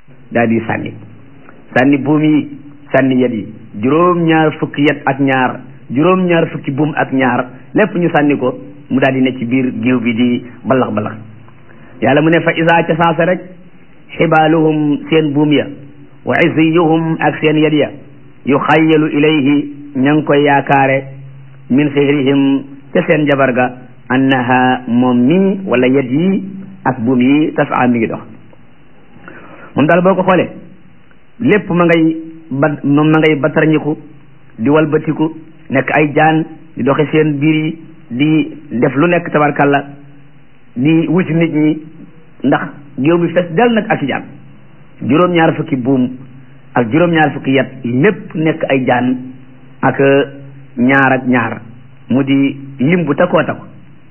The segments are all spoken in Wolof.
daal di sànni sànni buum yi sànni yet yi juróom-ñaar fukki yet ak ñaar juróom-ñaar fukki buum ak ñaar lépp ñu sànni ko mu daal di ne ci biir géew bi di balax balax yàlla mu ne fa isa ca saasa rek xibaaluhum seen buum ya wa isiyuhum ak seen yet ya yu xayyalu ilayhi ña ngi koy yaakaare min sihrihim ca seen jabar ga annaha moom mii wala yet yi ak buum yi tasaa mi ngi dox moom daal boo ko xoolee lépp ma ngay ba moom ma ngay batarñiku di walbatiku nekk ay jaan di doxe seen biir yi di def lu nekk tabarkalla di wuti nit ñi ndax géew bi fes del nag ak jaan juróom-ñaar fukki buum ak juróom-ñaar fukki yet lépp nekk ay jaan ak ñaar ak ñaar mu di lim bu takkoo takku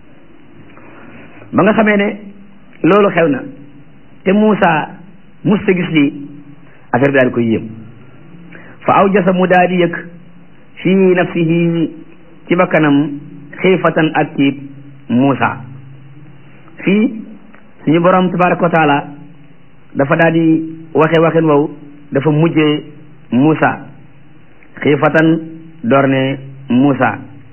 ba nga xamee ne loolu xew na te Muusa mus ta gis lii affaire bi daal di koy yéem fa aw jasa mu daal di yëg fii nafsihi ci bakkanam xiifatan ak tiib Muusa fii suñu borom tabaraka wa taala dafa daal di waxe waxin wow dafa mujjee Muusa xiifatan door ne Muusa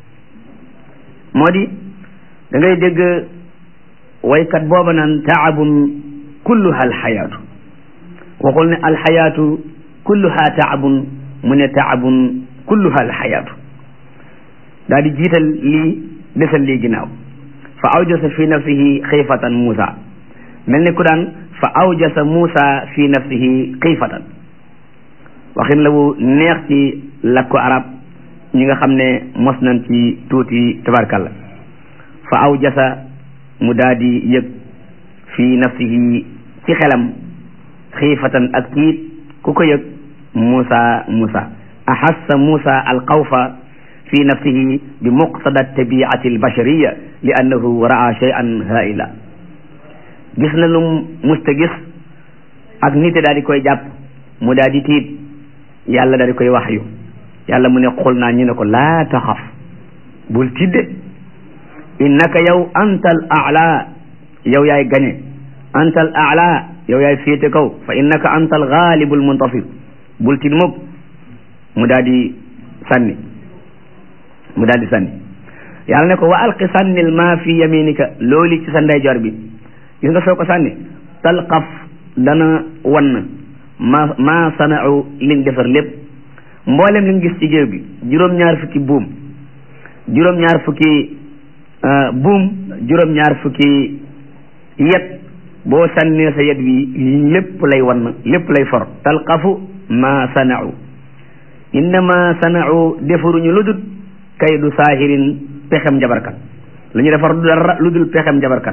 moo di da ngay dégg waykat booba naan taabun kulluha alxayaatu waxul ne alxayaatu kulluha taabun mu ne taabun kulluha alxayaatu daal di jiital lii desal lii ginnaaw fa awjasa fi nafsihi xiifatan Muusa mel ni ku daan fa awjasa Muusa fi nafsihi xiifatan waxin la wu neex ci lakku arab ñi nga xam ne mos nañ ci tuuti tabarkalla fa awjasa mu daal di yëg fi nafsihi ci xelam xiifatan ak tiit ku ko yëg Muusa Muusa ahassa Muusa alxawfa fi nafsihi bi muqtada tabiati albashariya li annahu raa shay'an haila gis na lu musta gis ak nite daal di koy jàpp mu daal di tiit yàlla daal di koy waxyu yàlla mu ne xul naa ñu ne ko laa taxaf bul tidde innaka yow antal a'la yow yaay gañe antal a'la yow yaay féete kaw fa innaka antal ghalibul muntasir bul tid mukk mu daal di sànni mu daal di sànni yàlla ne ko wa alqi sànnil maa fi yaminika looli ci sa ndeyjoor bi gis nga soo ko sànni talqaf dana wann ma ma sana'u liñ defar lépp mboolem li nga gis ci géew bi juróom-ñaar fukki buum juróom-ñaar fukki buum juróom-ñaar fukki yet boo sànnee sa yet wi lépp lay wann lépp lay for talqafu ma sana'u innama sana'u defaruñu lu dul kaydu saahirin pexem jabarkat lu ñu defar du dara lu dul pexem jabarkat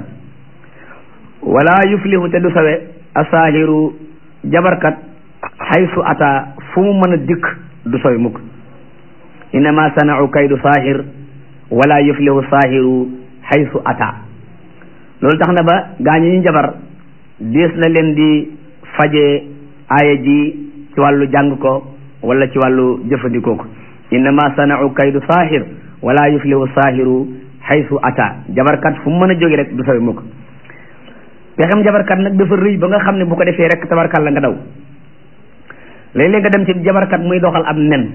wala yuflihu te du sawe asaahiru jabarkat xaysu ata fu mu mën a dikk du sawe mukk innama sana'u kaydu saahir wala yuflihu saahiru xaysu ata loolu tax na ba gaañu ñu jabar dees na leen di faje aaya ji ci wàllu jàng ko wala ci wàllu jëfandikoo ko innama sana'u kaydu saahir wala yuflihu saahiru xaysu ata jabarkat fu mu mën a jóge rek du sawe mukk pexem jabarkat nag dafa rëy ba nga xam ne bu ko defee rek tabarkal la nga daw léeg-léeg nga dem ci jabarkat muy doxal ab nen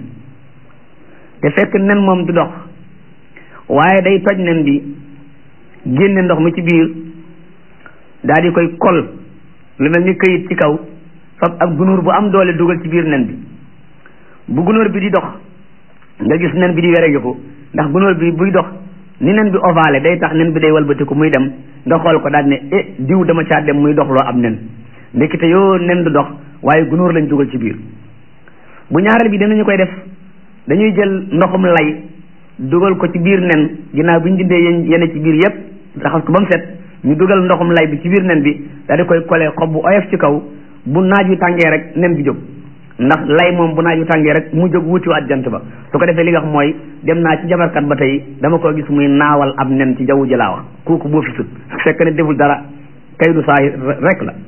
te fekk nen moom du dox waaye day toj nen bi génne ndox mi ci biir daal di koy kol lu mel ni këyit ci kaw fab ak gunóor bu am doole dugal ci biir nen bi bu gunóor bi di dox nga gis nen bi di were ko ndax gunóor bi buy dox ni nen bi ovale day tax nen bi day walbatiku muy dem nga xool ko daal ne eh diw dama caa dem muy dox loo am nen ndekete yoo nen du dox waaye gunóor lañ dugal ci biir bu ñaareel bi dinañu koy def dañuy jël ndoxum lay dugal ko ci biir nen ginnaaw bi ñu dindee yene ci biir yépp raxas ko ba mu set ñu dugal ndoxum lay bi ci biir nen bi daal di koy kole xob bu oyof ci kaw bu naaj wi tàngee rek nen bi jóg ndax lay moom bu naaj wi tàngee rek mu jóg wutiwaat jant ba su ko defee li nga xam mooy dem naa ci jabarkat ba tey dama ko gis muy naawal ab nen ci jaww ji laa wax kooku boo fi sut fekk ne deful dara kay du saahir rek la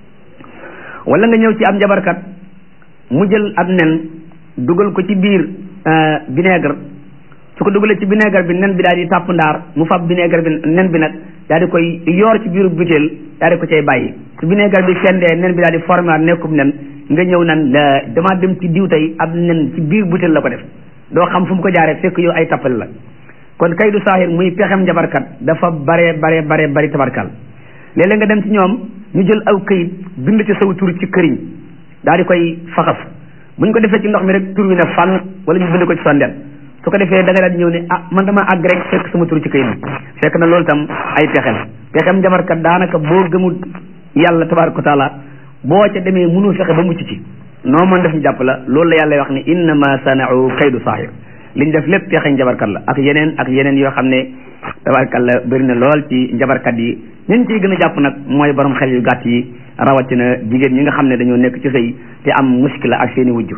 wala nga ñëw ci am jabarkat mu jël ab nen dugal ko ci biir vinaigre su ko dugalee ci vinaigre bi nen bi daal di tàpp ndaar mu fab vinaigre bi nen bi nag daal di koy yoor ci biiru butéel daal di ko cay bàyyi su vinaigre bi fendee nen bi daal di formé waat nekkub nen nga ñëw nan la damaa dem ci diw tey ab nen ci biir butéel la ko def doo xam fu mu ko jaaree fekk yow ay tappale la kon kay du saaxir muy pexem njabarkat dafa bare bare bare bari tabarkal léeg-léeg nga dem ci ñoom ñu jël aw këyit bind ci saw tur ci këriñ daal di koy faxas bu ñu ko defee ci ndox mi rek tur wi ne fànn wala ñu bind ko ci sondeel su ko defee da nga daal di ñëw ne ah man dama àgg rek fekk sama tur ci këyit bi fekk na loolu tam ay pexem pexem njabarkat daanaka boo gëmul yàlla tabaraka wa taala boo ca demee mënul fexe ba mucc ci noo mën def ñu jàpp la loolu la yàlla wax ne innama sanau kaydu saahir liñ def lépp pexe njabarkat la ak yeneen ak yeneen yoo xam ne tabarkat la bëri na lool ci njabarkat yi ñun ciy gën a jàpp nag mooy borom xel yu gàtt yi rawatina jigéen ñi nga xam ne dañoo nekk ci sëy te am muskila ak seeni wujju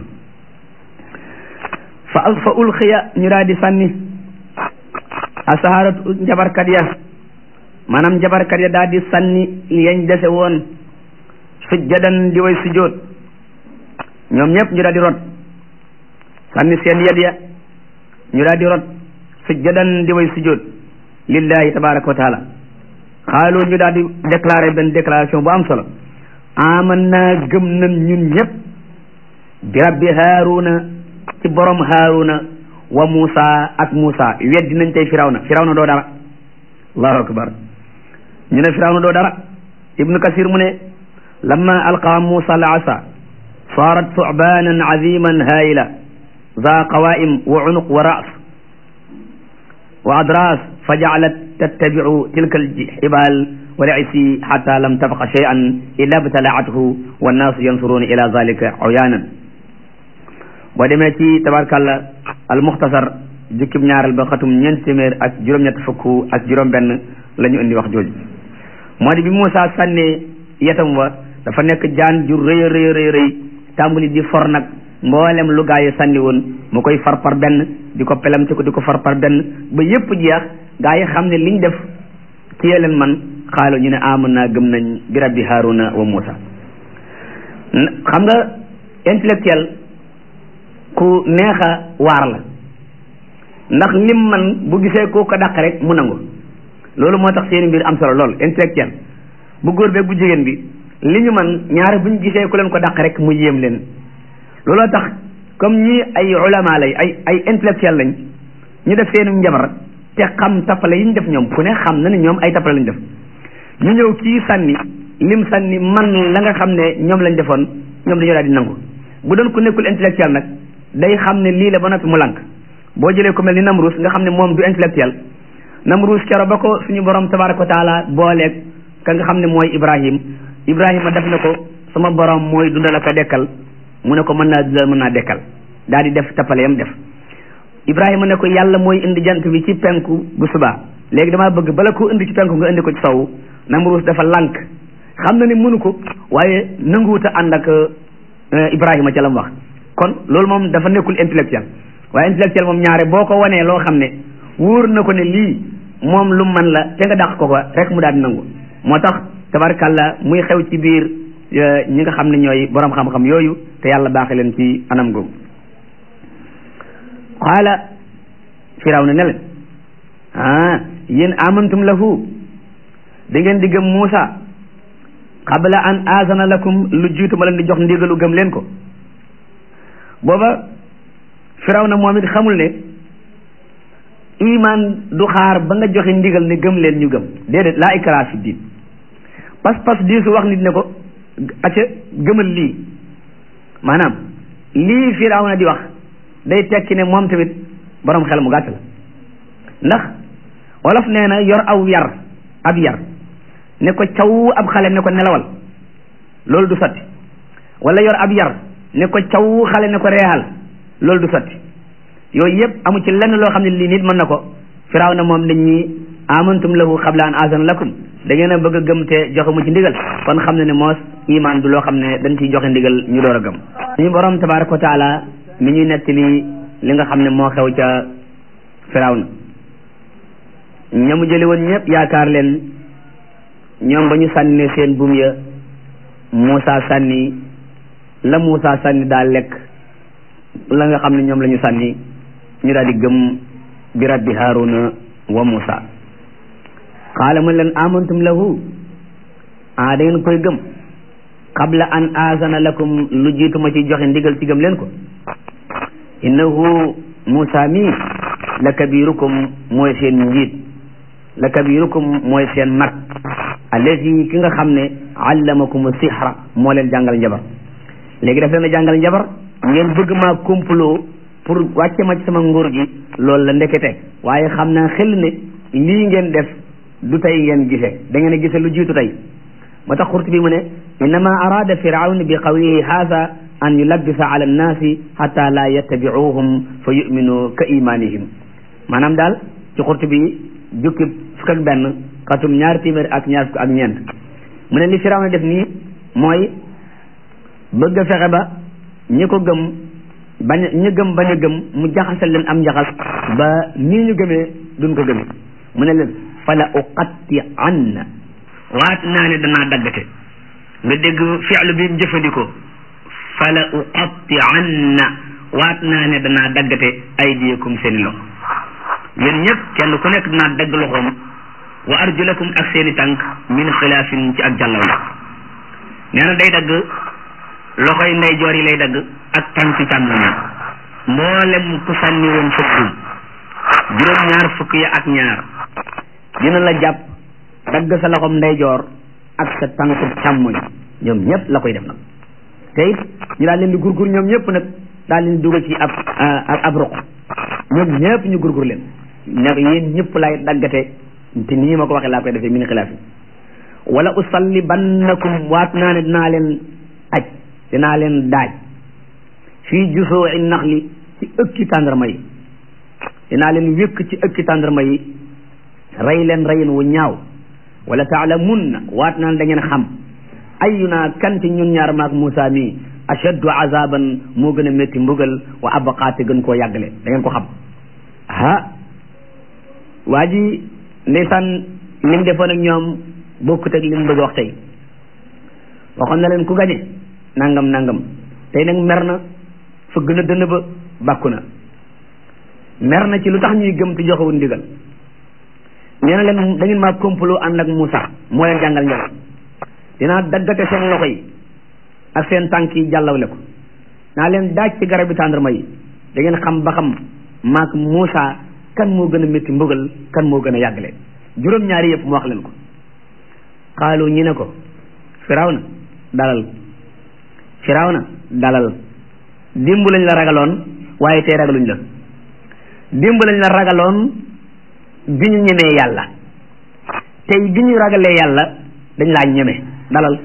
fa fa ulxiya ñu daal di sànni asaharatu njabarkat ya maanaam njabarkat ya daal di sànni yañ dese woon sujjadan di way sujjóot ñoom ñëpp ñu daal di rot sànni seen yed ya ñu daal di rot sujjadan di way sujjóot lillahi tabaraka wa taala xaalu ñu daal di déclaré benn déclaration bu am solo aman naa gëm nañ ñun ñëpp bi rabbi haaruna ci borom haaruna wa Muusa ak Muusa weddi nañ tey firawna firawna doo dara allahu akbar ñu ne firawna doo dara ibnu kasir mu ne lamma alqa Muusa al asa saarat su'baanan aziman haayila za qawaa'im wa unuq wa ra's wa adras fa ja'alat tattabi'u tilka al-hibaal wa al-'isyi hatta lam tabqa shay'an illa ibtala'athu wan-naasu yansuruna ila dhalika 'uyaanan boo demee ci tabarkàlla al-mukhtasar jukkib ñaareel ba xatum ñeent téeméer ak juróom-ñett fukk ak juróom-benn la ñu indi wax jooju moo di bi Muusaa sànnee yetam wa dafa nekk jaan ju rëy a rëy rëy rëy tàmbali di for nag mboolem lu gaa yi sànni woon mu koy far par benn di ko pelam ci ko di ko far par benn ba yépp jeex gaa yi xam ne liñ def ci leen man xaalu ñu ne aman naa gëm nañ bi rabbi Haaruna wa Muusa xam nga intellectuel ku neex a waar la ndax lim man bu gisee koo ko dàq rek mu nangu loolu moo tax seeni mbir am solo lool intellectuel bu góor beeg bu jigéen bi li ñu man ñaare bu ñu gisee ku leen ko dàq rek mu yéem leen looloo tax comme ñii ay ulama lay ay ay intellectuel lañ ñu def seenu njabar te xam tappale yi ñu def ñoom ku ne xam na ne ñoom ay tappale lañ def ñu ñëw kii sànni lim sànni man la nga xam ne ñoom lañ defoon ñoom dañoo daal di nangu bu doon ku nekkul intellectuel nag day xam ne lii la ba noppi mu lànk boo jëlee ku mel ni Namrus nga xam ne moom du intellectuel Namrus kero ba ko suñu borom tabaraka wa taala booleeg ka nga xam ne mooy Ibrahim Ibrahima def na ko sama borom mooy dundal ak a dekkal mu ne ko mën naa dundal mën naa dekkal daal di def tappale yam def Ibrahima ne ko yàlla mooy indi jant bi ci penku bu subaa léegi damaa bëgg bala ko indi ci penku nga indi ko ci sowu Namrus dafa lànk xam na ne mënu ko waaye nanguwut a ànd ak Ibrahima ca la mu wax kon loolu moom dafa nekkul intellectuel waaye intellectuel moom ñaare boo ko wanee loo xam ne wóor na ko ne lii moom lu man la te nga dàq ko ko rek mu daal di nangu moo tax tabarkàlla muy xew ci biir ñi nga xam ne ñooy borom xam-xam yooyu te yàlla baaxe leen ci anam googu qaala firaw na ne leen ah yéen amantum lahu da ngeen di gëm Muusa qabla an azana lakum lu jiitu ma leen di jox ndigalu gëm leen ko booba firaw na moom it xamul ne iman du xaar ba nga joxe ndigal ne gëm leen ñu gëm déedéet laa ikraa fi diin pas-pas di su wax nit ne ko acca gëmal lii maanaam lii firaw na di wax day tekki ne moom tamit borom xel mu gàtt la ndax wolof nee na yor aw yar ab yar ne ko caw ab xale ne ko nelawal loolu du sotti wala yor ab yar ne ko caw xale ne ko reexal loolu du sotti yooyu yëpp amu ci lenn loo xam ne lii nit mën na ko firaaw na moom dañ ñi amantum lahu qabla an azana lakum da ngeen a bëgg a gëm te joxe mu ci ndigal kon xam ne ne moos iman du loo xam ne dañ ciy joxe ndigal ñu door a gëm ñu borom tabaraka wa taala mi ñuy nettali li nga xam ne moo xew ca firaaw na ñamu jëli woon ñëpp yaakaar leen ñoom ba ñu sànni seen buum ya Muusa sànni la Muusa sànni daal lekk la nga xam ne ñoom la ñu sànni ñu daal di gëm bi rabbi Haaruna wa Muusa qaala man leen amantum lahu ah da ngeen koy gëm qabla an aazana lakum lu jiitu ma ci joxe ndigal ci gëm leen ko innahu Moussa mii la kabirukum mooy seen njiit la kabirukum mooy seen mag allazi ki nga xam ne allamakum sixra moo leen jàngal njabar léegi daf leen a jàngal njabar ngeen bëgg maa complot pour wàcce ma ci sama nguur gi loolu la ndekete waaye xam naa xel ne lii ngeen def du tey ngeen gise da ngeen a gise lu jiitu tey moo tax xurt bi mu ne innama arada firawn bi qawlihi haada an yulabbisa ala annaasi xata la yattabicuhum fa yuminu ka imanihim maanaam daal ci xurt bi jukki fukk ak benn xatum ñaar téeméer ak ñaar fukk ak ñeent mu ne li firawn def nii mooy bëgg a fexe ba ñi ko gëm bañ ñu gëm bañ a gëm mu jaxasal leen am njaxas ba nii ñu gëmee duñ ko gëmee mu ne leen fala uqatti anna waat naa ne danaa daggate nga dégg fi'lu bi mu jëfandikoo fala uqatti anna waat naa ne danaa daggate aydiyakum seeni loxo yéen ñëpp kenn ku nekk danaa dagg loxoom wa arjulakum ak seeni tànk min xilaafin ci ak jàllaw la nee na day dagg loxoy ndeyjoor yi lay dagg ak tànk càmmoñ mboolem ku sànni woon fukk juróom ñaar fukk ya ak ñaar dina la jàpp dagg sa loxom ndeyjoor ak sa tànku càmmoñ ñoom ñëpp la koy def nag te it ñu daal leen di gurgur ñoom ñëpp nag daal leen di dugal ci ab ab ruq ñoom ñëpp ñu gurgur leen ne yéen ñëpp lay daggate te nii ma ko waxee laa koy defee min xilaaf yi wala usallibannakum waat naa ne dinaa leen aj dinaa leen daaj fii jusoo i naxli ci ëkki tàndarma yi dinaa leen wékk ci ëkki tàndarma yi rey leen reyin wu ñaaw wala taalamunna waat naa ne da ngeen xam ayuna kan ci ñun ñaar maak Moussa mii ashaddu azaban moo gën a métti mbugal wa abaqaate gën koo yàggale da ngeen ko xam ah waa ji ndeysaan lim defoon ak ñoom bokkut ak lim bëgg wax tey waxoon na leen ku gañe nangam nangam tey nag mer na fëgg na dënn ba bàkku na mer na ci lu tax ñuy gëm te joxewul ndigal nee na leen da ngeen maa complot ànd ak Moussa moo leen jàngal njaboot dinaa daggate seen loxo yi ak seen tànk yi jàllawle ko naa leen daaj ci garab bi tàndarma yi da ngeen xam ba xam maak Moussa kan moo gën a métti mbugal kan moo gën a yàggale juróom-ñaari yëpp mu wax leen ko xaalu ñi ne ko firawna dalal firawna dalal dimb lañ la ragaloon waaye tey ragaluñ la dimb lañ la ragaloon bi ñu ñemee yàlla tey bi ñu ragalee yàlla dañ laa ñeme dalal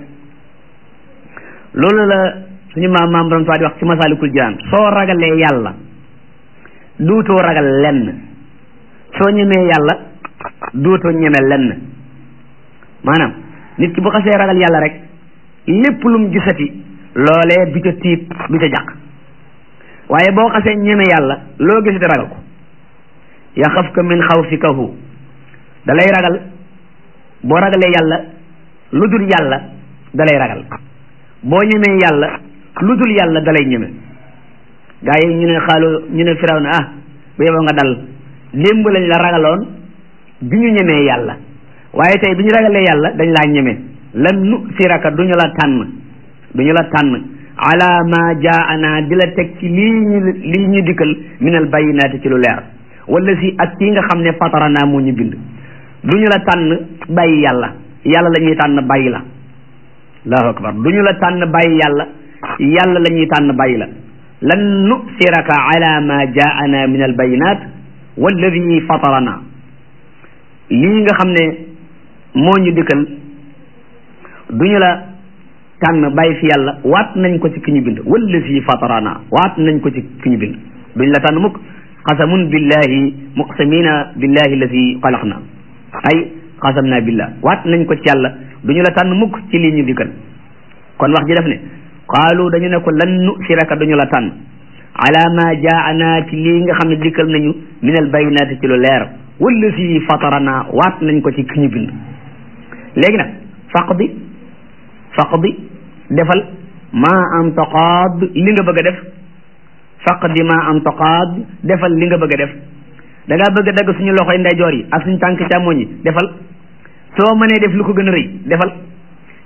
loolu la suñu maam maam borom di wax ci masaalikul jinaan soo ragalee yàlla duutoo ragal lenn soo ñemee yàlla duutoo ñeme lenn maanaam nit ki bu xasee ragal yàlla rek lépp lu mu gisati loolee du ca tiit du ca jàq waaye boo xasee ñeme yàlla loo gisati ragal ko yaxafka min xawfikahu da lay ragal boo ragalee yàlla lu dul yàlla da lay ragal boo ñemee yàlla lu dul yàlla da lay ñeme gaa yi ñu ne xaalu ñu ne firaw na ah bu yeboo nga dal démb lañ la ragaloon bi ñu ñemee yàlla waaye tey bi ñu ragalee yàlla dañ laa ñeme lan nu siraka du ñu la tànn du ñu la tànn ala ma jaana di la teg ci lii ñu lii ñu dikkal minal bayinaati ci lu leer wala si ak kii nga xam ne fatarana moo ñu bind du ñu la tànn bàyyi yàlla yàlla la ñuy tànn bàyyi la allahu akbar du ñu la tànn bàyyi yàlla yàlla la ñuy tànn bàyyi la lan nusiraka ala ma jaana min al bayinat walladi fatarana lii nga xam ne moo ñu dikkal du ñu la tànn bàyyi fi yàlla waat nañ ko ci ki ñu bind walladi fatarana waat nañ ko ci ki ñu bind duñ la tànn mukk qasamun billahi muqsamina billahi alladi xalaqna ay qasamna billah waat nañ ko ci yàlla du ñu la tànn mukk ci lii ñu dikkal kon wax ji def ne qaalu dañu ne ko lan nusiraka duñu la tànn ala ma jaana ci lii nga xam ne dikkal nañu min al bayinaati ci lu leer wala si fatarana waat nañ ko ci ki ñu bind léegi nag faqdi faqdi defal ma am taqaad li nga bëgg a def faqdi ma am taqaad defal li nga bëgg a def da ngaa bëgg a dagg suñu loxoy ndeyjoor yi ak suñu tànk càmmoñ yi defal soo mënee def lu ko gën a rëy defal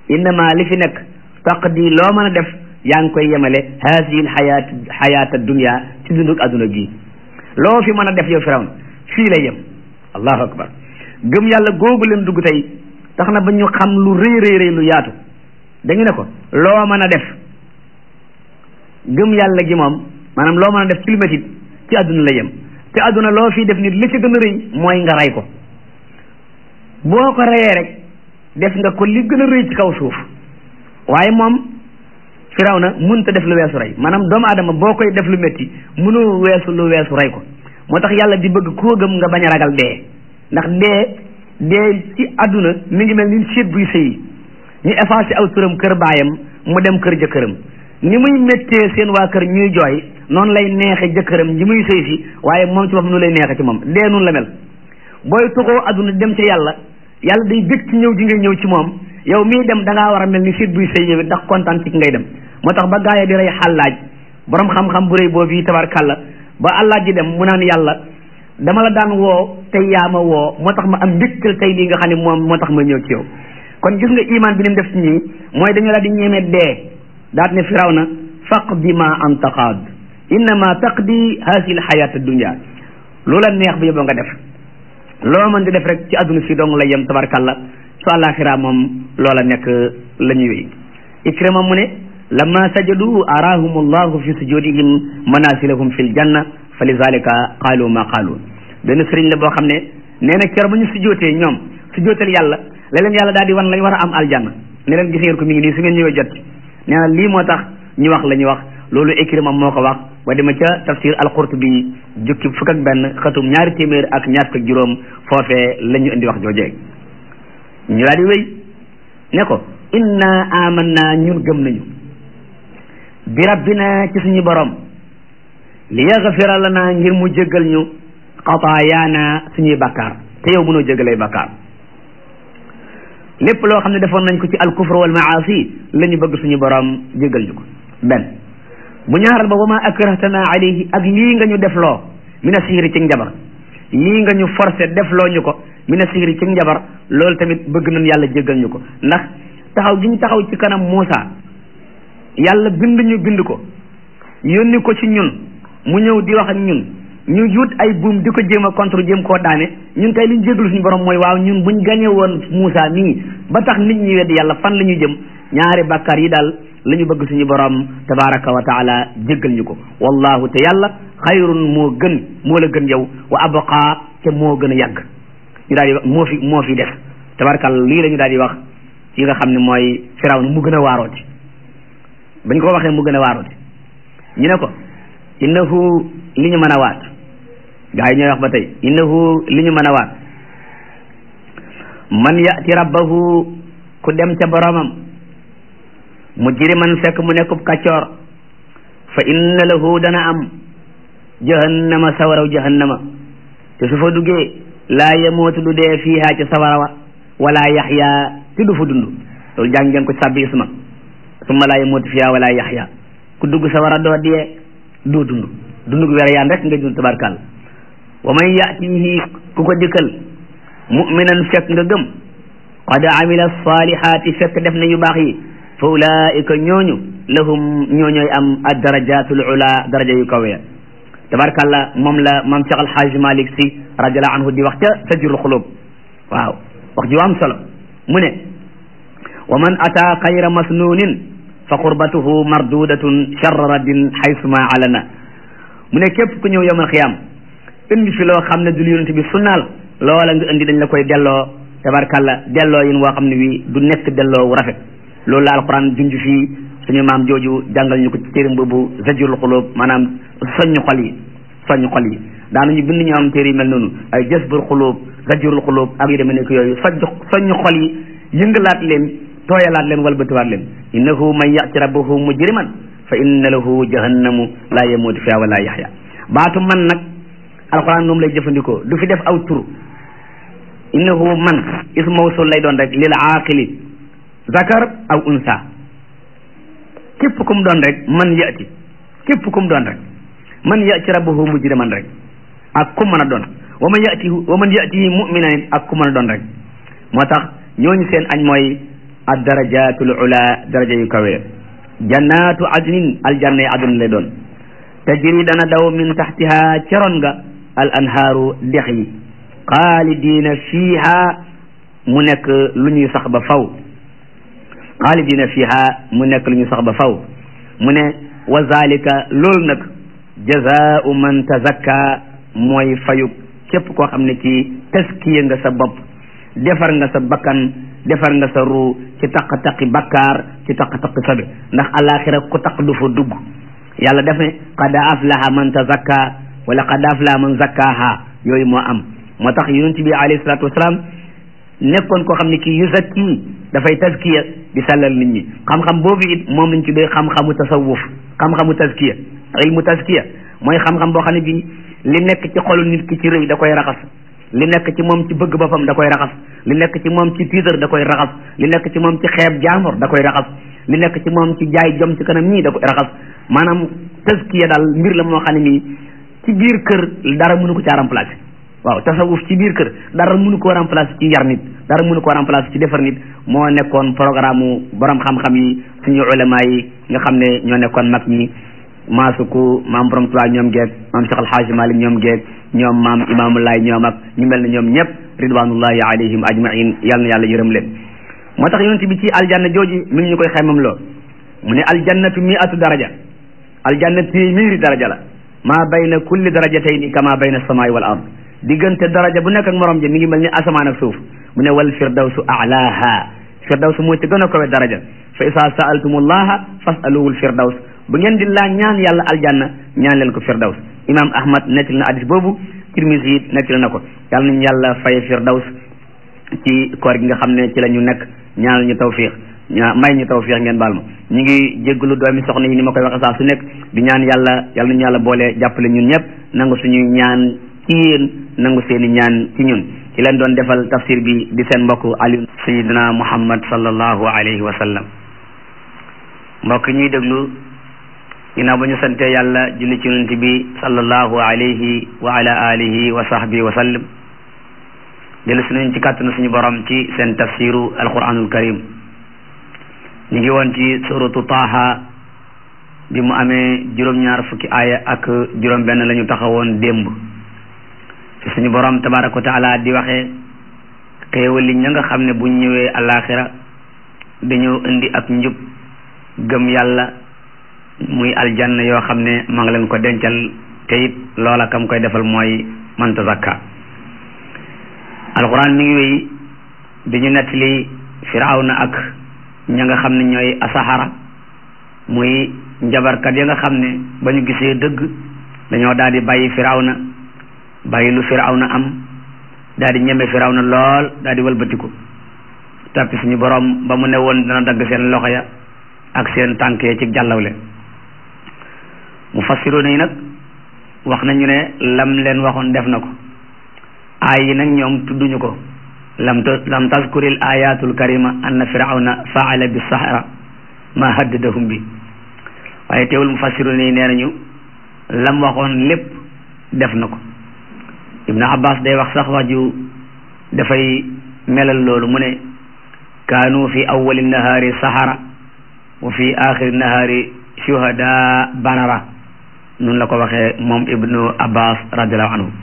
innama li fi nekk taqdi loo mën a def yaa ngi koy yemale haasihi l xayaat xayaata dunia ci dundug adduna gii loo fi mën a def yow firawn fii la yem allahu akbar gëm yàlla googu leen dugg tey tax na ba ñu xam lu rëy rëy rëy lu yaatu dañu ne ko loo mën a def gëm yàlla gi moom maanaam loo mën a def ci lu métit ci adduna la yem te adduna loo fii def nit li ci gën a rëy mooy nga rey ko boo ko reyee rek def nga ko li gën a rëy ci kaw suuf waaye moom firaw na mënta def lu weesu rey maanaam doomu aadama boo koy def lu métti mënoo weesu lu weesu rey ko moo tax yàlla di bëgg koo gëm nga bañ a ragal dee ndax dee dee ci àdduna mi ngi mel ni séet buy sëyi ñu effacé aw turam kër baayam mu dem kër jëkkëram ni muy méttee seen waa kër ñuy jooy noonu lay neexe jëkkëram ji muy sëy si waaye moom ci boppam nu lay neexe ci moom dee noonu la mel booy tuxoo àdduna dem ca yàlla yàlla day bëgg ci ñëw ji ngay ñëw ci moom yow mii dem da ngaa war a mel ni séet buy sëy yow ndax kontaan ci ki ngay dem moo tax ba gaaya di rey xàllaaj borom xam-xam bu rëy boobu yi tabarkàlla ba àllaaj ji dem mu naan yàlla dama la daan woo tey yaa ma woo moo tax ma am mbégtal tey lii nga xam ne moom moo tax ma ñëw ci yow kon gis nga iman bi ni mu def ci ñii mooy dañu la di ñeme dee daat ne firaw na faqdi ma anta qaad innama taqdi haasihi lxayaat dunia loola neex bu yóbboo nga def loo mën di def rek ci adduna si dong la yem tabarkalla su àllaaxira moom loola nekk la ñuy wéy ikrima mu ne lamma sajadu araahum allahu fi sujudihim manasilahum fi ljanna fa lidalika qaalu ma qaalu benn sëriñ la boo xam ne nee na ker ba ñu sujjootee ñoom sujjootal yàlla la leen yàlla daal di wan lañ war a am aljanna ne leen gis ngeen ko mi ngi nii su ngeen ñëwee jot nee na lii moo tax ñu wax la ñu wax loolu Ikrima moo ko wax ba dema ca tafsir al-Qurtubi jukki fukk ak benn xatum ñaari téeméer ak ñaar fukk ak juróom foofee la ñu indi wax joojee ñu daal di wéy ne ko inna amanna ñun gëm nañu bi rabbina ci suñu borom li yaxfira lana ngir mu jéggal ñu xataayaana suñuy bakkaar te yow mënoo jéggalee bakkaar lépp loo xam ne defoon nañ ko ci alkufr wal maasi la ñu bëgg suñu borom jéggal ñu ko benn bu ñaaral ba wa ma akrahtana alayhi ak lii nga ñu defloo mina sihri ci njabar lii nga ñu forcé defloo ñu ko mina sihri ci njabar loolu tamit bëgg nañ yàlla jéggal ñu ko ndax taxaw gi ñu taxaw ci kanam Muusa yàlla bind ñu bind ko yónni ko ci ñun mu ñëw di wax ak ñun ñu yut ay buum di ko jéem a contre jéem koo daane ñun tey li ñu jéggalu suñu borom mooy waaw ñun buñ gañe woon Muusa mii ba tax nit ñi wedd yàlla fan la ñu jëm ñaari bàkkaar yi daal la ñu bëgg suñu borom tabaraka wa taala jéggal ñu ko wallahu te yàlla xayrun moo gën moo la gën yow wa abqa te moo gën a yàgg ñu daal di wax moo fi moo fi def tabarakàlla lii la ñu daal di wax ci nga xam ne mooy firawna mu gën a waarooti bañ ko waxee mu gën a waarooti ñu ne ko innahu li ñu mën a waat gaa yi ñooy wax ba tey innahu li ñu mën a waat man yati rabbahu ku dem ca boromam mujriman fekk mu nekkub kaccoor fa inna lahu dana am jahannama sawaraw jahannama te su fa duggee laa yamootu du dee fiiha ca sawara wa wala yaxya te du fa dund loolu jàng ngeen ko sabbi isma summa laa yamootu fiiha wala yaxya ku dugg sawara doo dee doo dund dund gu wér yaan rek nga dund tabarkàlla wa man yatihi ku ko dikkal muminan fekk nga gëm qad amila salihaati fekk def na yu baax yi fa ulaika ñooñu lahum ñooñooy am ad darajatul ula daraja yu kawe tabarkàlla moom la maam Cheikh Alhaaj Malik Si radiallahu anhu di wax ca sajrul xulub waaw wax ju am solo mu ne wa man ata xayra masnunin fa qurbatuhu mardudatun charra raddin xaysuma alana mu ne képp ku ñëw yowmal xiyaam indi fi loo xam ne dul yonent bi sunnaal loola nga indi dañ la koy delloo tabarkàlla delloo yin woo xam ne wi du nekk delloo wu rafet loolu la alquran junj fii suñu maam jooju jàngal ñu ko ci téere boobu zajrul xulub maanaam soññ xol yi soññ xol yi daanañu bind ñu am téere yi mel noonu ay jasbul xulub zajrul xulub ak yu demee nekk yooyu soj soññ xol yi yëngalaat leen tooyalaat leen walbatiwaat leen innahu man yati rabbahu mujriman fa inna lahu jahannamu la yamuutu fiha wala yaxya baatu man nag alquran moom lay jëfandikoo du fi def aw tur innahu man ismu mawsul lay doon rek lil aaqili zakar aw unsa képp kum doon rek man yati képp kum doon rek man yati rabbahu mujriman rek ak ku mën a doon wa man yati wa man yatihi mu'minan ak ku mën a doon rek moo tax ñooñu seen añ mooy ad darajatul ula daraja yu kawe jannatu adnin aljanna yi aduna lay doon tajri dana daw min taxtiha ceron nga al anhaaru dex yi xaalidina fiiha mu nekk lu ñuy sax ba faw xaalidina fiiha mu nekk lu ñuy sax ba faw mu ne wa zalika loolu nag jazaau man tazakka mooy fayu képp koo xam ne kii taskiya nga sa bopp defar nga sa bakkan defar nga sa ruu ci taq-taqi bakkaar ci taq-taqi sabe ndax alaxira ku taq du fa dugg yàlla def ne qad aflaha man tazakka wala qad aflaha man zakkaha yooyu moo am moo tax yonent bi alayhi salatu wasalaam nekkoon koo xam ne kii yuzakki dafay taskiya di sellal nit ñi xam-xam boobu it moom lañ tuddee xam-xamu tasawuf xam-xamu taskiya ilmu taskiya mooy xam-xam boo xam ne bii li nekk ci xolu nit ki ci rëy da koy raxas li nekk ci moom ci bëgg boppam da koy raxas li nekk ci moom ci tiitar da koy raxas li nekk ci moom ci xeeb jaamor da koy raxas li nekk ci moom ci jaay jom ci kanam ñii da koy raxas maanaam taskiya daal mbir la moo xam ne nii ci biir kër dara mënu ko caa remplacer waaw tasawuf ci biir kër dara mënu koo remplacer ci yar nit dara mënu koo remplacer ci defar nit moo nekkoon programme borom xam-xam yi suñu ulama yi nga xam ne ñoo nekkoon mag ñi maasuku maam borom Tuubaa ñoom geeg maam Cheikh Alhaaji Malik ñoom geeg ñoom maam imaamulaay ñoom ak ñu mel ne ñoom ñëpp ridwanullahi alayhim ajmain yal na yàlla yërëm leen moo tax yonent bi ci aljanna jooji mi ngi ñu koy xaymam loo mu ne aljannatu miatu daraja aljanna téeméeri daraja la maa bayna kulli darajatayni kama bayna samaai wal ard diggante daraja bu nekk ak morom ja mi ngi mel ni asamaan ak suuf mu ne wal firdawsu alaha firdawsu moo ci gën a kowe daraja fa isa saaltumullaha fasaluhul firdaws bu ngeen di laa ñaan yàlla aljanna ñaan leen ko firdaws imam ahmad nettali na hadis boobu tirmisi yi nettali na ko yàlla nañu yàlla faye firdaws ci koor gi nga xam ne ci la ñu nekk ñaanal ñu tawfiq ñaa may ñu tawfiq ngeen baal ma ñu ngi jégglu doomi soxna yi ni ma koy waxe saa su nekk di ñaan yàlla yàlla nañu yàlla boole jàppale ñun ñëpp nangu suñuy ñaan ci yéen nangu seeni ñaan ci ñun ci leen doon defal tafsir bi di seen mbokk Aliou sayidina muhammad sallallahu alayhi wa sallam mbokk ñuy déglu ginnaaw ba ñu sante yàlla julli ci yonent bi sallallahu alayhi wa ala alihi wa sahbihi wa sallam dellu si nañ ci kàttanu suñu borom ci seen tafsiru alquranul karim ñu ngi woon ci suratu taaha bi mu amee juróom-ñaar fukki aaya ak juróom benn la ñu taxawoon démb ci suñu borom tabaraka wa taala di waxee xéewal li ña nga xam ne buñ ñëwee alaxira dañoo indi ak njub gëm yàlla muy aljanna yoo xam ne ma ngi leen ko dencal te it loola kam koy defal mooy man tazakka alquran mi ngi wéy di ñu nettali firawna ak ña nga xam ne ñooy asaxara muy njabarkat ya nga xam ne ba ñu gisee dëgg dañoo daal di bàyyi firawna bàyyi lu firawna am daal di ñeme firawna lool daal di wëlbatiku tappi suñu borom ba mu ne woon dana dagg seen loxo ya ak seen tànk ya ci jàllawle mu fassiroon yi nag wax nañu ne lam leen waxoon def na ko aay yi nag ñoom tudduñu ko lam lam tazkuril ayatul karima anna firawna faala bi sahara ma haddadahum bi waaye teewul mu fassiroon yi nee nañu lam waxoon lépp def na ko ibnu abbas day wax sax wax ju dafay melal loolu mu ne kaanu fi awali nahaari sahara wa fi axiri nahaari shuhada barara noonu la ko waxee moom ibnu abbas radiallahu anhu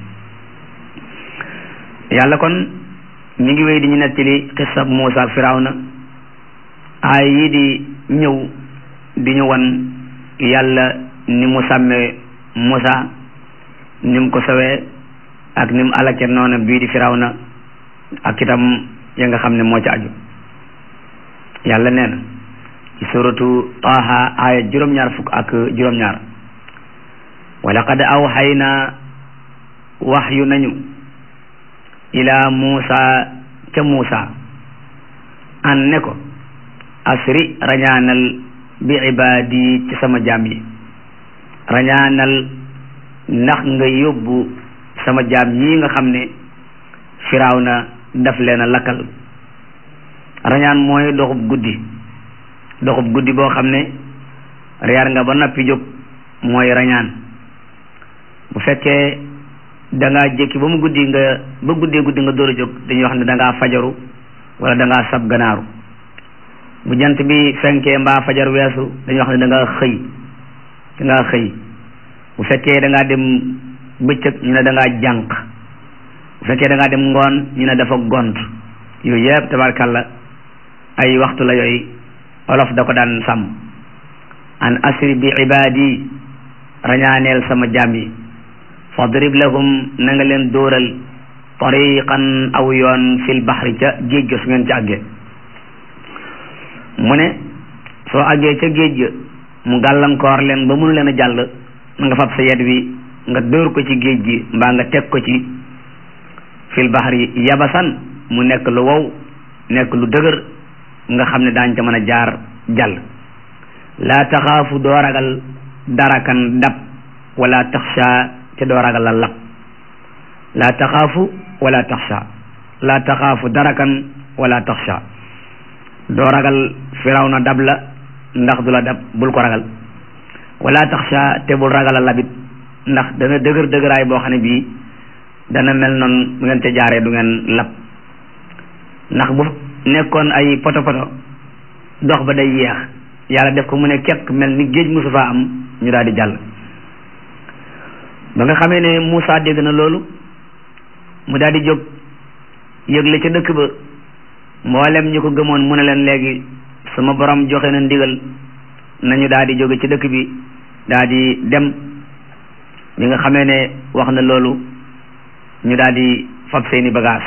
yàlla kon mi ngi wéy di ñu nettali xisab Muusa ak Firawna aay yi di ñëw di ñu wan yàlla ni mu sàmmee Muusa ni mu ko sawee ak ni mu alake noona bii di Firawna ak itam ya nga xam ne moo ci aju yàlla nee na ci suratu Taaha aaya juróom-ñaar fukk ak juróom-ñaar wa laqad awxaynaa waxyu nañu ila Muusa ca Muusa an ne ko asri rañaanal bi ibaadi ci sama jaam yi rañaanal ndax nga yóbbu sama jaam yi nga xam ne Firawna daf leen a lakkal rañaan mooy doxub guddi doxub guddi boo xam ne reer nga ba noppi jóg mooy rañaan bu fekkee da ngaa jékki ba mu guddi nga ba guddee guddi nga door a jóg dañuy wax ne da ngaa fajaru wala da ngaa sab ganaaru bu jant bi fenkee mbaa fajar weesu dañuy wax ne da nga xëy da ngaa xëy bu fekkee da ngaa dem bëccëg ñu ne da ngaa jànq bu fekkee da ngaa dem ngoon ñu ne dafa gont yooyu yëpp tabarkàlla ay waxtu la yooyu olof da ko daan sàmm an asri bi ibaadi rañaaneel sama jaam yi fadrib lahum na nga leen dóoral tariqan aw yoon fil baxri ca géej ga su ngeen ci àggee mu ne soo àggee ca géej ga mu gàllankoor leen ba mënu leen a jàll na nga fab sa yet wi nga dóor ko ci géej gi mbaa nga teg ko ci fil baxri yabasan mu nekk lu wow nekk lu dëgër nga xam ne daañ ca mën a jaar jàll laa taxaafu doo ragal darakan dab wala taxsha te doo ragal la lab laa taxaafu wala taxsha laa taxaafu darakan wala taxsha doo ragal firaw na dab la ndax du la dab bul ko ragal wala taxsha te bul ragal a labit ndax dana dëgër dëgëraay boo xam ne bii dana mel noonu bu ngeen te jaaree du ngeen lab ndax bu nekkoon ay poto poto dox ba day yeex yàlla def ko mu ne kekk mel ni géej musu faa am ñu daal di jàll ba nga xamee ne Moussa dégg na loolu mu daal di jóg yëgle ca dëkk ba mboolem ñu ko gëmoon mu ne leen léegi sama borom joxe na ndigal nañu daal di jóge ci dëkk bi daal di dem bi nga xamee ne wax na loolu ñu daal di fab seeni bagage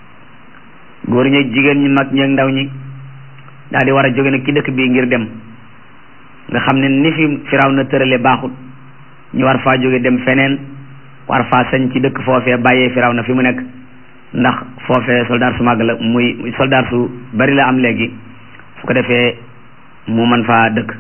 góor ñi jigéen ñi mag ñi ak ndaw ñi daal di war a jóge nag ci dëkk bi ngir dem nga xam ne ni fi firaw na tërale baaxut ñu war faa jóge dem feneen war faa sañ ci dëkk foofee bàyyee firaw na fi mu nekk ndax foofee soldaar su màgg la muy soldaar su bari la am léegi su ko defee mu mën faa dëkk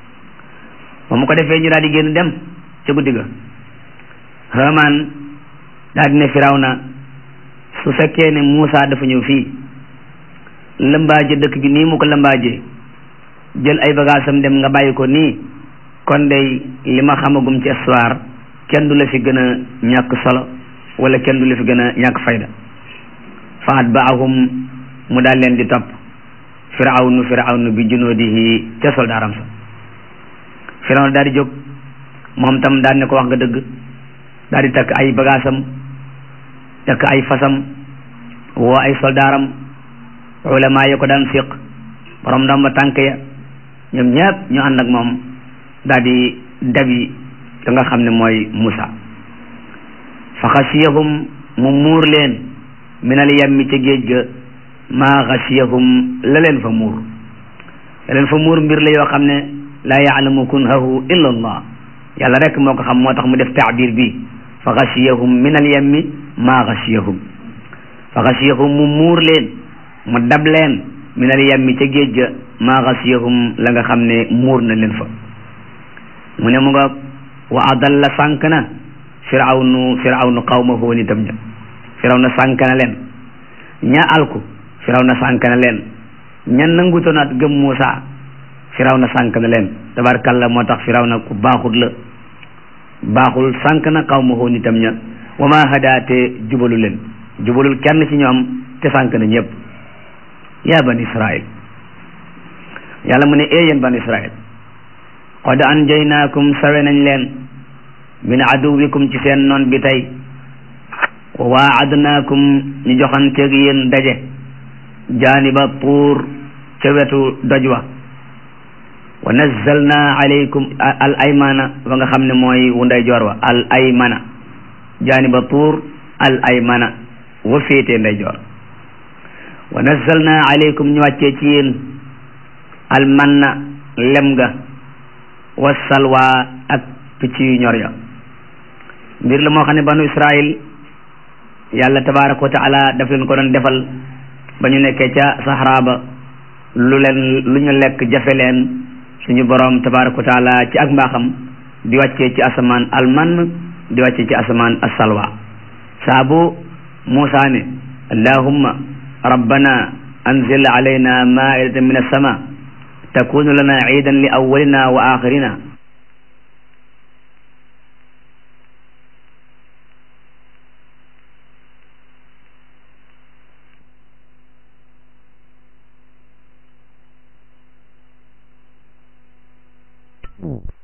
ba mu ko defee ñu daal di génn dem ca guddi ga Haamaan daal di ne firaw na su fekkee ne Muusa dafa ñëw fii lëmbaaje dëkk bi nii mu ko lëmbaaje jël ay bagaasam dem nga bàyyi ko nii kon day li ma xamagum ci histoire kenn du la fi gën a ñàkk solo wala kenn du la fi gën a ñàkk fayda fa atbaahum mu daal leen di topp firawnu firawnu bi junuudihi ca soldaaram sa firawnu daal di jóg moom tam daal ne ko wax nga dëgg daal di takk ay bagaasam takk ay fasam woo ay soldaaram ulama ya ko daan fiq borom ndomba tànk ya ñoom ñëpp ñu ànd ak moom daal di dabi da nga xam ne mooy Musa fa xasiyahum mu muur leen minal yammi ca géej ga maa xasiyahum la leen fa muur la leen fa muur mbir la yoo xam ne laa yaalamu kunhahu illa allah yàlla rek moo ko xam moo tax mu def taabir bi fa xasiyahum minal yammi maa xasiyahum fa xasiyahum mu muur leen mu dab leen minal yammi ca géej ga maa xasiyahum la nga xam ne muur na leen fa mu ne mu nga wa adalla sànk na firawnu firawnu qawmahu nitam ña firawna sànk na leen ña alku firawna sànk na leen ña nangutonaat gëm Muusa firawna sànk na leen tabarkalla moo tax firawna ku baaxut la baaxul sànk na qawmahu nitam ña wa ma hadaate jubalu leen jubalul kenn ci ñoom te sànk na ñëpp yaa ban israil yàlla mu ne ee yéen ban israil qad anjaynaakum sawe nañ leen min aduwikum ci seen noon bi tey wa waadnaakum ñu joxanteeg yéen daje jaaniba tuur ca wetu doj wa wa nazzalna alaykum al aymana wa nga xam ne mooy wu ndeyjoor wa al aymana jaaniba tuur al aymana wa féetee ndeyjoor wa nazzalna alaykum ñu wàccee ci yéen al manna lem ga wa salwa ak picc yu ñor ya mbir la moo xam ne banu israil yàlla tabaraka wa taala daf leen ko doon defal ba ñu nekkee ca saxara ba lu leen lu ñu lekk jafe leen suñu borom tabaraka wa taala ci ak mbaaxam di wàccee ci asamaan alman di wàccee ci asamaan asalwa saabu Muusaa ne allahumma rabbana anzil alayna maidatan min as-sama takunu lana iidan li awwalina wa axirina Mm.